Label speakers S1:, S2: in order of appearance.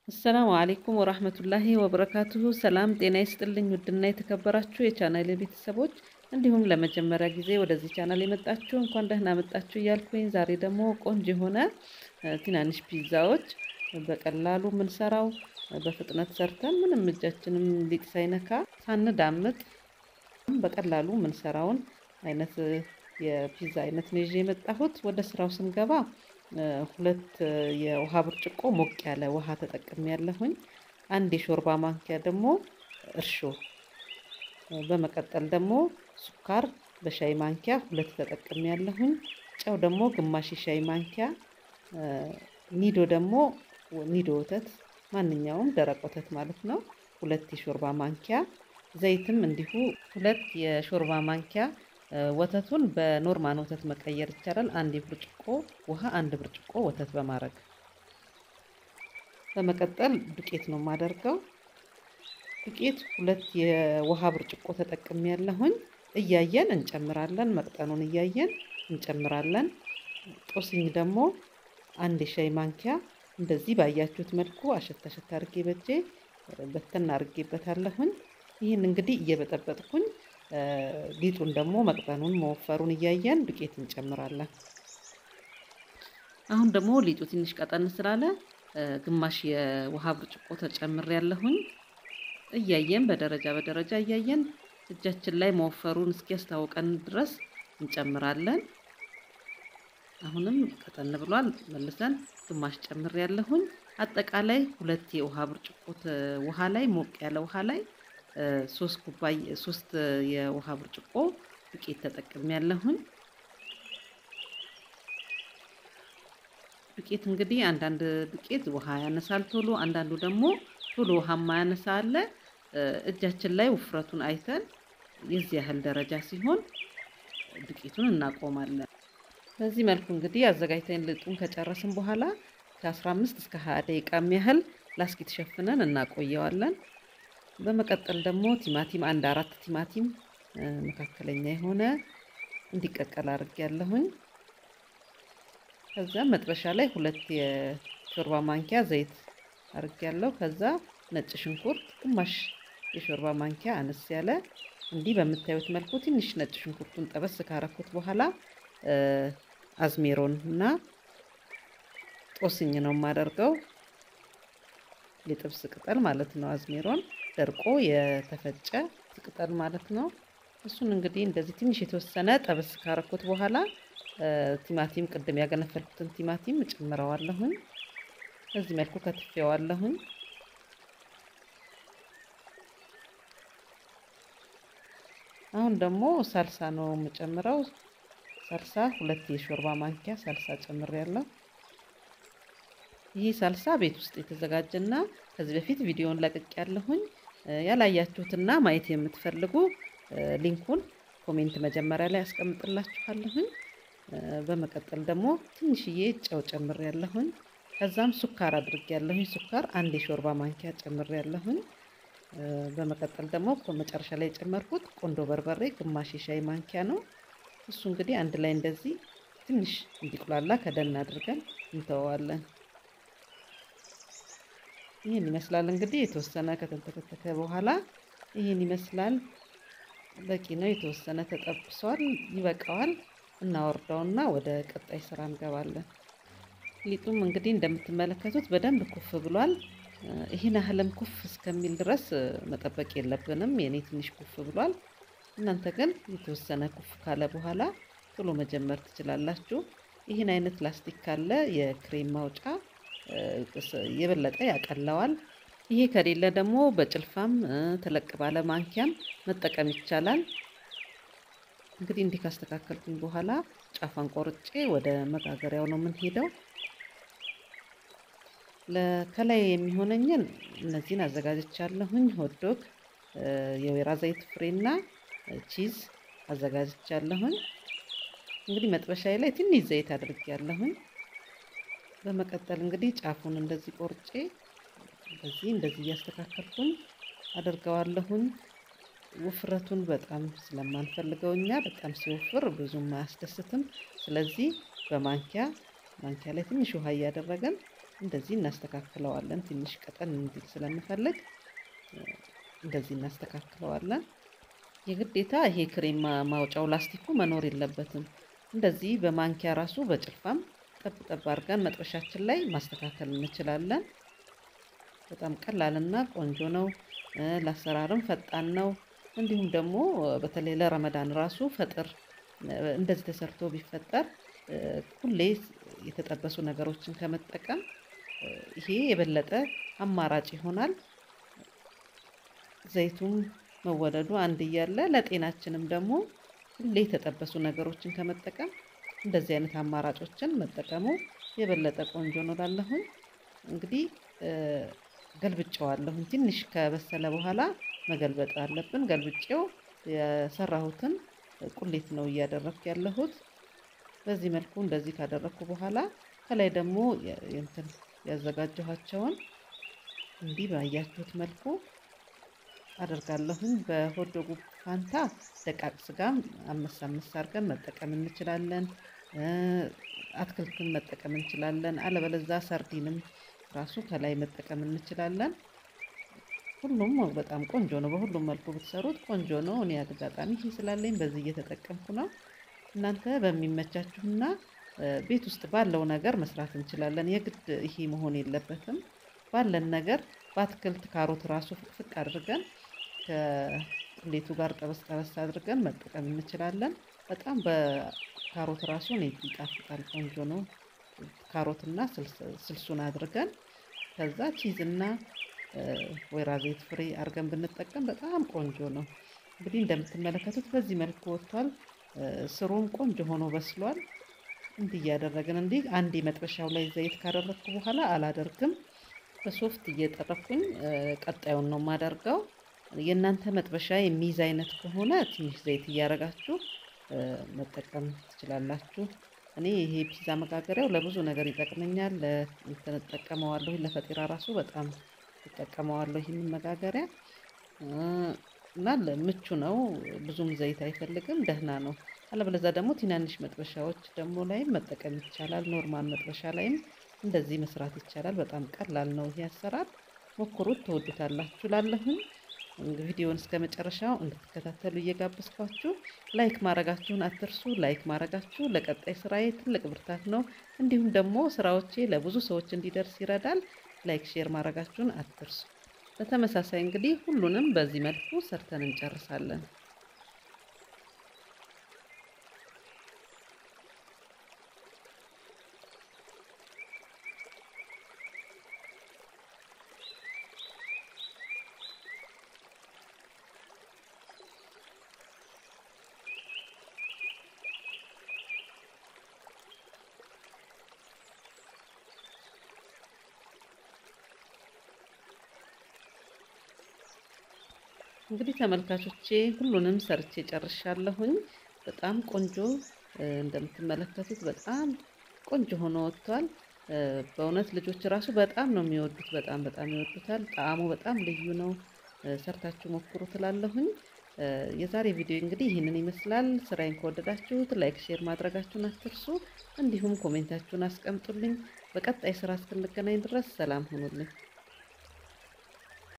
S1: አሰላሙ አሌይኩም ወራህመቱላሂ ወበረካቱሁ። ሰላም ጤና ይስጥልኝ። ውድና የተከበራችሁ የቻናል ቤተሰቦች እንዲሁም ለመጀመሪያ ጊዜ ወደዚህ ቻናል የመጣችሁ እንኳን ደህና መጣችሁ እያልኩኝ ዛሬ ደግሞ ቆንጆ የሆነ ትናንሽ ፒዛዎች በቀላሉ የምንሰራው በፍጥነት ሰርተን ምንም እጃችንም ሊጥ ሳይነካ ሳንዳምጥ በቀላሉ የምንሰራውን አይነት የፒዛ አይነት ነው ይዤ የመጣሁት። ወደ ስራው ስንገባ ሁለት የውሃ ብርጭቆ ሞቅ ያለ ውሃ ተጠቅሜ ያለሁኝ። አንድ የሾርባ ማንኪያ ደግሞ እርሾ፣ በመቀጠል ደግሞ ሱካር በሻይ ማንኪያ ሁለት ተጠቅሜ ያለሁኝ። ጨው ደግሞ ግማሽ የሻይ ማንኪያ፣ ኒዶ ደግሞ ኒዶ ወተት ማንኛውም ደረቅ ወተት ማለት ነው ሁለት የሾርባ ማንኪያ፣ ዘይትም እንዲሁ ሁለት የሾርባ ማንኪያ ወተቱን በኖርማል ወተት መቀየር ይቻላል። አንድ ብርጭቆ ውሃ፣ አንድ ብርጭቆ ወተት በማድረግ በመቀጠል ዱቄት ነው የማደርገው። ዱቄት ሁለት የውሃ ብርጭቆ ተጠቅሜ ያለሁኝ። እያየን እንጨምራለን፣ መቅጠኑን እያየን እንጨምራለን። ጦስኝ ደግሞ አንድ የሻይ ማንኪያ እንደዚህ ባያችሁት መልኩ አሸት አሸት አድርጌ በጄ በተን አድርጌበታለሁኝ። ይህን እንግዲህ እየበጠበጥኩኝ ሊጡን ደግሞ መቅጠኑን መወፈሩን እያየን ዱቄት እንጨምራለን። አሁን ደግሞ ሊጡ ትንሽ ቀጠን ስላለ ግማሽ የውሃ ብርጭቆ ተጨምር ያለሁኝ። እያየን በደረጃ በደረጃ እያየን እጃችን ላይ መወፈሩን እስኪያስታውቀን ድረስ እንጨምራለን። አሁንም ቀጠን ብሏል። መልሰን ግማሽ ጨምር ያለሁኝ። አጠቃላይ ሁለት የውሃ ብርጭቆ ውሃ ላይ ሞቅ ያለ ውሃ ላይ ሶስት ኩባያ ሶስት የውሃ ብርጭቆ ዱቄት ተጠቅሜ ያለሁኝ። ዱቄት እንግዲህ አንዳንድ ዱቄት ውሃ ያነሳል ቶሎ፣ አንዳንዱ ደግሞ ቶሎ ውሃ ማያነሳ አለ። እጃችን ላይ ውፍረቱን አይተን የዚህ ያህል ደረጃ ሲሆን ዱቄቱን እናቆማለን። በዚህ መልኩ እንግዲህ አዘጋጅተን ልጡን ከጨረስን በኋላ ከ15 እስከ 20 ደቂቃ ያህል ላስኪት ሸፍነን እናቆየዋለን። በመቀጠል ደግሞ ቲማቲም አንድ አራት ቲማቲም መካከለኛ የሆነ እንዲቀቀል አድርግ ያለሁኝ። ከዛ መጥበሻ ላይ ሁለት የሾርባ ማንኪያ ዘይት አድርግ ያለው። ከዛ ነጭ ሽንኩርት ግማሽ የሾርባ ማንኪያ አነስ ያለ እንዲህ በምታዩት መልኩ ትንሽ ነጭ ሽንኩርቱን ጠበስ ካረኩት በኋላ አዝሜሮን እና ጦስኝ ነው የማደርገው የጥብስ ቅጠል ማለት ነው። አዝሜሮን ደርቆ የተፈጨ ቅጠል ማለት ነው። እሱን እንግዲህ እንደዚህ ትንሽ የተወሰነ ጠበስ ካረኩት በኋላ ቲማቲም ቅድም ያገነፈልኩትን ቲማቲም እጨምረዋለሁኝ። በዚህ መልኩ ከትፌዋለሁኝ። አሁን ደግሞ ሳልሳ ነው የምጨምረው። ሳልሳ ሁለት የሾርባ ማንኪያ ሳልሳ ጨምሬያለሁ። ይህ ሳልሳ ቤት ውስጥ የተዘጋጀና ከዚህ በፊት ቪዲዮን ለቅቅ ያለሁኝ ያላያችሁትና ማየት የምትፈልጉ ሊንኩን ኮሜንት መጀመሪያ ላይ ያስቀምጥላችኋለሁኝ። በመቀጠል ደግሞ ትንሽዬ ጨው ጨምር ያለሁኝ። ከዛም ሱካር አድርግ ያለሁኝ። ሱካር አንድ የሾርባ ማንኪያ ጨምር ያለሁኝ። በመቀጠል ደግሞ መጨረሻ ላይ የጨመርኩት ቆንዶ በርበሬ ግማሽ የሻይ ማንኪያ ነው። እሱ እንግዲህ አንድ ላይ እንደዚህ ትንሽ እንዲቁላላ ከደን አድርገን እንተወዋለን። ይህን ይመስላል እንግዲህ የተወሰነ ከተንተከተከ በኋላ ይህን ይመስላል። በቂ ነው። የተወሰነ ተጠብሷል፣ ይበቃዋል። እናወርደውና ወደ ቀጣይ ስራ እንገባለን። ሊጡም እንግዲህ እንደምትመለከቱት በደንብ ኩፍ ብሏል። ይህን ያህልም ኩፍ እስከሚል ድረስ መጠበቅ የለብንም። የኔ ትንሽ ኩፍ ብሏል። እናንተ ግን የተወሰነ ኩፍ ካለ በኋላ ቶሎ መጀመር ትችላላችሁ። ይህን አይነት ላስቲክ ካለ የክሬም ማውጫ የበለጠ ያቀለዋል። ይሄ ከሌለ ደግሞ በጭልፋም ተለቅ ባለ ማንኪያም መጠቀም ይቻላል። እንግዲህ እንዲህ ካስተካከልኩኝ በኋላ ጫፋን ቆርጬ ወደ መጋገሪያው ነው የምንሄደው። ከላይ የሚሆነኝን እነዚህን አዘጋጅቻለሁኝ። ሆትዶግ፣ የወይራ ዘይት ፍሬና ቺዝ አዘጋጅቻለሁኝ። እንግዲህ መጥበሻዬ ላይ ትንሽ ዘይት አድርጌያለሁኝ። በመቀጠል እንግዲህ ጫፉን እንደዚህ ቆርጬ እንደዚህ እንደዚህ እያስተካከልኩኝ አደርገዋለሁኝ። ውፍረቱን በጣም ስለማንፈልገው እኛ በጣም ሲወፍር ብዙም አያስደስትም። ስለዚህ በማንኪያ ማንኪያ ላይ ትንሽ ውሃ እያደረገን እንደዚህ እናስተካክለዋለን። ትንሽ ቀጠን እንዲል ስለምፈልግ እንደዚህ እናስተካክለዋለን። የግዴታ ይሄ ክሬም ማውጫው ላስቲኩ መኖር የለበትም። እንደዚህ በማንኪያ ራሱ በጭልፋም ጠብ ጠብ አድርገን መጥበሻችን ላይ ማስተካከል እንችላለን። በጣም ቀላልና ቆንጆ ነው። ለአሰራርም ፈጣን ነው። እንዲሁም ደግሞ በተለይ ለረመዳን ራሱ ፈጥር እንደዚህ ተሰርቶ ቢፈጠር ሁሌ የተጠበሱ ነገሮችን ከመጠቀም ይሄ የበለጠ አማራጭ ይሆናል። ዘይቱም መወደዱ አንድ እያለ ለጤናችንም ደግሞ ሁሌ የተጠበሱ ነገሮችን ከመጠቀም እንደዚህ አይነት አማራጮችን መጠቀሙ የበለጠ ቆንጆ ነው ላለሁኝ እንግዲህ ገልብጨዋለሁኝ። ትንሽ ከበሰለ በኋላ መገልበጥ አለብን። ገልብጬው የሰራሁትን ቁሌት ነው እያደረግኩ ያለሁት። በዚህ መልኩ እንደዚህ ካደረግኩ በኋላ ከላይ ደግሞ እንትን ያዘጋጀኋቸውን እንዲህ ባያችሁት መልኩ አደርጋለሁኝ። በሆዶጉ ፋንታ ደቃቅ ስጋም አመስ አመስ አድርገን መጠቀም እንችላለን። አትክልትን መጠቀም እንችላለን። አለበለዛ ሰርዲንም ራሱ ከላይ መጠቀም እንችላለን። ሁሉም በጣም ቆንጆ ነው። በሁሉም መልኩ ብትሰሩት ቆንጆ ነው። እኔ አጋጣሚ ይሄ ስላለኝ በዚህ እየተጠቀምኩ ነው። እናንተ በሚመቻችሁና ቤት ውስጥ ባለው ነገር መስራት እንችላለን። የግድ ይሄ መሆን የለበትም። ባለን ነገር በአትክልት ካሮት ራሱ ፍቅፍቅ አድርገን ከቁሌቱ ጋር ጠበስ ጠበስ አድርገን መጠቀም እንችላለን። በጣም በካሮት ራሱ እኔ ይጣፍጣል፣ ቆንጆ ነው። ካሮትና ስልሱን አድርገን ከዛ ቺዝና ወይራ ዘይት ፍሬ አድርገን ብንጠቀም በጣም ቆንጆ ነው። እንግዲህ እንደምትመለከቱት በዚህ መልኩ ወጥቷል። ስሩም ቆንጆ ሆኖ በስሏል። እንዲህ እያደረግን እንዲህ አንዴ መጥበሻው ላይ ዘይት ካደረግኩ በኋላ አላደርግም። በሶፍት እየጠረኩኝ ቀጣዩን ነው የማደርገው። የእናንተ መጥበሻ የሚይዝ አይነት ከሆነ ትንሽ ዘይት እያደረጋችሁ መጠቀም ትችላላችሁ። እኔ ይሄ ፒዛ መጋገሪያው ለብዙ ነገር ይጠቅመኛል። እንትን እጠቀመዋለሁ ለፈጢራ ራሱ በጣም እጠቀመዋለሁ ይህንን መጋገሪያ እና ምቹ ነው። ብዙም ዘይት አይፈልግም፣ ደህና ነው። አለበለዛ ደግሞ ትናንሽ መጥበሻዎች ደግሞ ላይም መጠቀም ይቻላል። ኖርማል መጥበሻ ላይም እንደዚህ መስራት ይቻላል። በጣም ቀላል ነው ይሄ አሰራር። ሞክሩት፣ ትወዱታላችሁ። ላለሁኝ ቪዲዮውን እስከ መጨረሻው እንድትከታተሉ እየጋበዝኳችሁ ላይክ ማድረጋችሁን አትርሱ። ላይክ ማድረጋችሁ ለቀጣይ ስራዬ ትልቅ ብርታት ነው። እንዲሁም ደግሞ ስራዎቼ ለብዙ ሰዎች እንዲደርስ ይረዳል። ላይክ ሼር ማድረጋችሁን አትርሱ። በተመሳሳይ እንግዲህ ሁሉንም በዚህ መልኩ ሰርተን እንጨርሳለን። እንግዲህ ተመልካቾቼ ሁሉንም ሰርቼ ጨርሻለሁኝ። በጣም ቆንጆ እንደምትመለከቱት በጣም ቆንጆ ሆኖ ወጥቷል። በእውነት ልጆች ራሱ በጣም ነው የሚወዱት። በጣም በጣም ይወዱታል። ጣዕሙ በጣም ልዩ ነው። ሰርታችሁ ሞክሩ ትላለሁኝ። የዛሬ ቪዲዮ እንግዲህ ይህንን ይመስላል። ስራዬን ከወደዳችሁት ላይክ፣ ሼር ማድረጋችሁን አትርሱ። እንዲሁም ኮሜንታችሁን አስቀምጡልኝ። በቀጣይ ስራ እስክንገናኝ ድረስ ሰላም ሁኑልኝ።